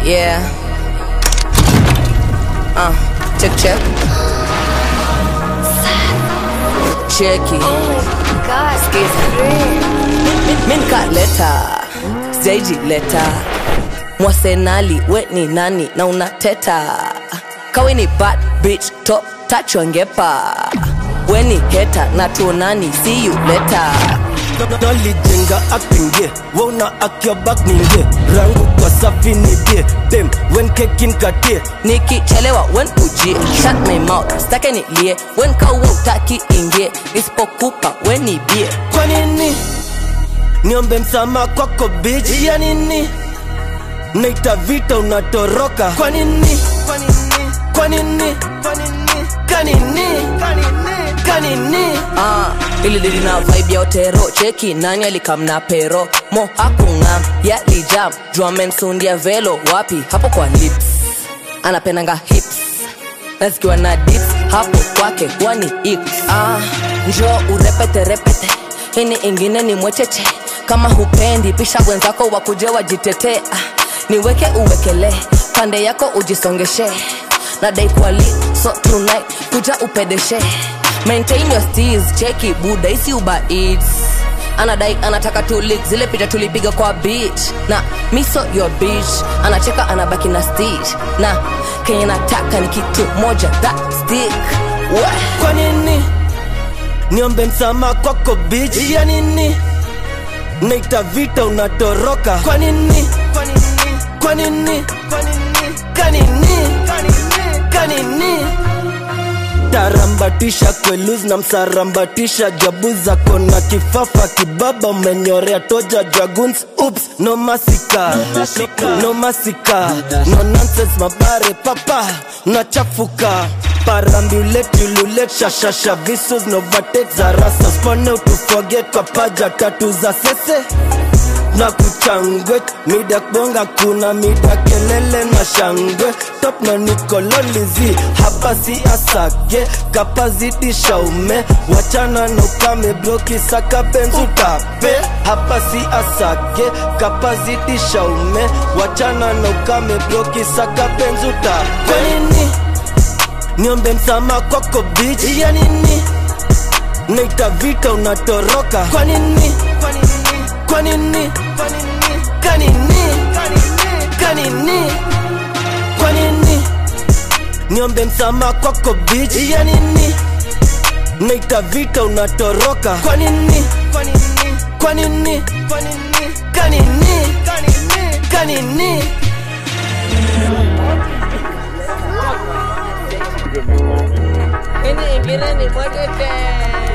Yeah. Uh, check check. Cheki. God, Skiza. Min cut letter. Zaiji letter. Mwasenali, we ni nani na unateta. Kawe ni bad bitch top touch wangepa. We ni hater na tuonani see you later. nalijenga akpingie wona akiobak ningie rangu kwa safi nidie dem wen kekin katie nikichelewa wen ujie shut my mouth stake nilie wen kauwa utaki ingie nisipokupa wen nibie kwa nini niombe msama kwako bich ya nini naita vita unatoroka kwa nini kwa nini kwa nini kanini kanini ah, ili dili na vibe ya otero cheki nani alikamna pero mo hakung'am yalijam jua mensundia velo wapi hapo kwa lips anapendanga hips na zikiwa na dips hapo kwake wani ips ah, njo urepete repete hini ingine ni mwecheche kama hupendi pisha wenzako wakuje wajitetee ah, niweke uwekele pande yako ujisongeshe nadai kwali so tonight kuja upedeshe maintain your steez cheki buda isi uba eats anadai anataka tulik zile picha tulipiga kwa beach na miso your beach anacheka anabaki na stitch na kenye nataka ni kitu moja that stick Wah. kwa nini niombe msama kwako bich ya nini naita vita unatoroka kwa nini kwa nini kanini kanini tarambatisha kweluz na msarambatisha jabu zako na kifafa kibaba umenyorea toja draguns ups no masika no masika no nonsense mabare papa unachafuka parambuletululet shashasha visus novatek za rasa spone utufoget kwa paja tatu za sese na kuchangwe mida bonga kuna mida kelele na shangwe top na nikololizi hapa si asage kapazidisha ume wachana na ukame bloki saka penzu tape hapa si asage kapazidisha ume wachana na ukame bloki saka penzu tape kwa nini niombe msama kwako bich ya nini naita vita unatoroka kwa nini kwa nini kanini kanini kwa nini niombe msama kwako bich ya nini naita vita unatoroka kwa nini kwa nini kanini kanini Ini ingine ni mwecheche